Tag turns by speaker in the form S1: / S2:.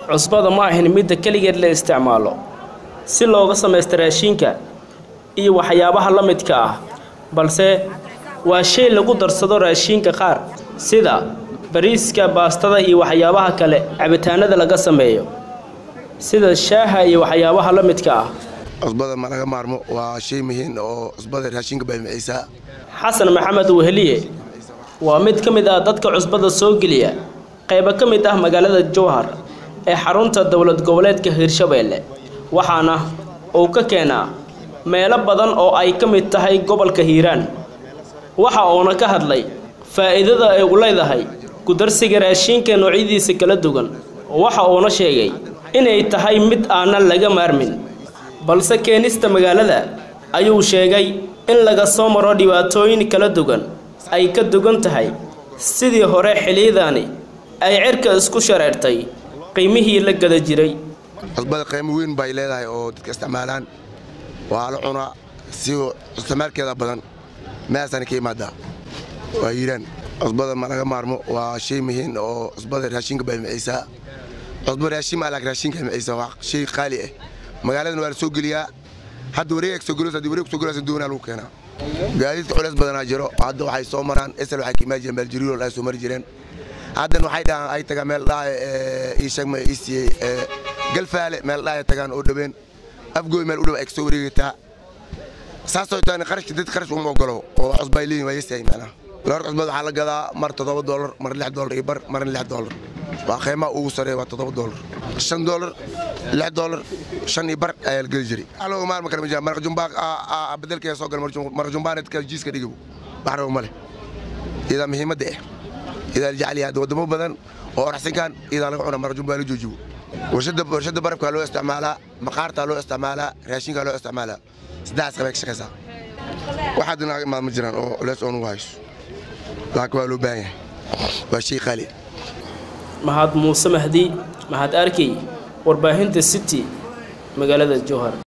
S1: cusbada ma ahin midda keligeed la isticmaalo si looga samaysta raashiinka iyo waxyaabaha la midka ah balse waa shay lagu darsado raashiinka qaar sida bariiska baastada iyo waxyaabaha kale cabitaanada laga sameeyo sida shaaha iyo waxyaabaha la midka ah
S2: cusbada ma laga maarmo waa shay muhiim oo cusbada raashinka baymiciisa
S1: xasan maxamed weheliye waa mid ka mid ah dadka cusbada soo geliya qaybo ka mid ah magaalada jowhar ee xarunta dowlad goboleedka hirshabeelle waxaana uu ka keenaa meelo badan oo ay ka mid tahay gobolka hiiraan waxa uuna ka hadlay faa'iidada ay u leedahay kudarsiga raashiinka noocyadiisa kala duwan waxa uuna sheegay inay tahay mid aanan laga maarmin balse keenista magaalada ayuu sheegay in laga soo maro dhibaatooyin kala duwan ay ka dugan tahay sidii hore xiliyadaani ay cirka isku shareertay qiimihii la gada jiray
S2: cusbada qiimo weyn bay leedahay oo dadka isticmaalaan waa la cunaa si isticmaalkeeda badan meesana ka imaadaa waa hiiraan cusbada ma laga maarmo waa shay muhiim oo cusbada raashinka baymiciisa cusba raashin maa laakiin raashinka baymiciisa waa shay qaali ah magaaladan waa la soo geliyaa hadda wareeg soo gelos haddii wareeg soo gelos doonaa lagu keenaa gaadiidka culeys badanaa jiro hadda waxay soo maraan esel waxay ka imaan jireen beeljiriirol ay soo mari jireen haddan waxay dhahaan ay tagaan meel dhaha ii sheegma ii siiyey galfaale meel dhaha ay tagaan oo dhaween afgooy meel u dhow ay kasoo wareegataa saasoo taan qarashka dad qarash uma ogolo oo cusba ay leeyihin waa yesahay macnaha loor cusbad waxaa la gadaa mar toddoba doolar mar lix doolar iyo bar marna lix doolar waa qiimaha ugu sareeya waa toddoba doolar shan doolar lix doolar shan iyo bar ayaa la geli jiray aloo maalma kale ma jira maraq jumbaa bedelkeeda soo gala maraq jumbaaneedka jiiska dhigibu wax rabo ma leh iyadaa muhiimadda ah iyadaa la jecel yahay waddamo badan oo oraxsinkan iyadaa laga cuna maraq jumbaa la joojibo warshadda barafkaa loo isticmaalaa maqaartaa loo isticmaalaa raashinkaa loo isticmaalaa saddexdaas qabay ka shaqaysaa waxaad naga imaad ma jiraan oo lees oo nugu hayso laakiin waa loo baahan yahay waa shay qaali
S1: mahad muuse mahdi mahad arkey warbaahinta city magaalada jowhar